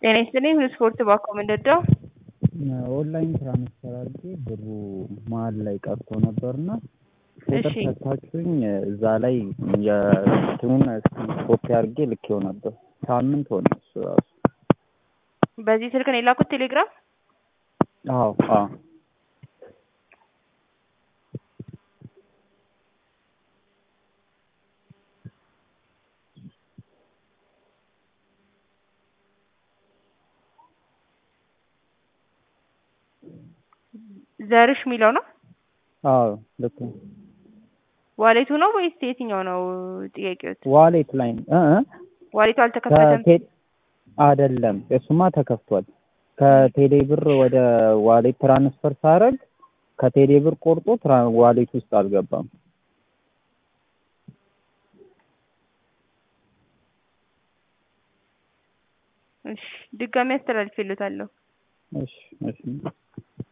ጤና ይስጥልኝ ሁሉ ስፖርት ባኮ ምንድነው? ኦንላይን ትራንስፈር አድርጌ ብሩ መሀል ላይ ቀርቶ ነበርና ቁጥር እሺ። ሰጥታችሁኝ እዛ ላይ የእንትኑን ኮፒ አድርጌ ልኬው ነበር። ሳምንት ሆነ እሱ ራሱ። በዚህ ስልክ ነው የላኩት ቴሌግራም? አዎ አዎ ዘርሽ የሚለው ነው? አዎ ልክ ነው። ዋሌቱ ነው ወይስ የትኛው ነው ጥያቄዎት? ዋሌት ላይ እ እ ዋሌቱ አልተከፈተም። ከቴ አይደለም እሱማ ተከፍቷል። ከቴሌ ብር ወደ ዋሌት ትራንስፈር ሳረግ ከቴሌ ብር ቆርጦ ትራ- ዋሌት ውስጥ አልገባም። እሺ ድጋሚ አስተላልፌለታለሁ። እሺ እሺ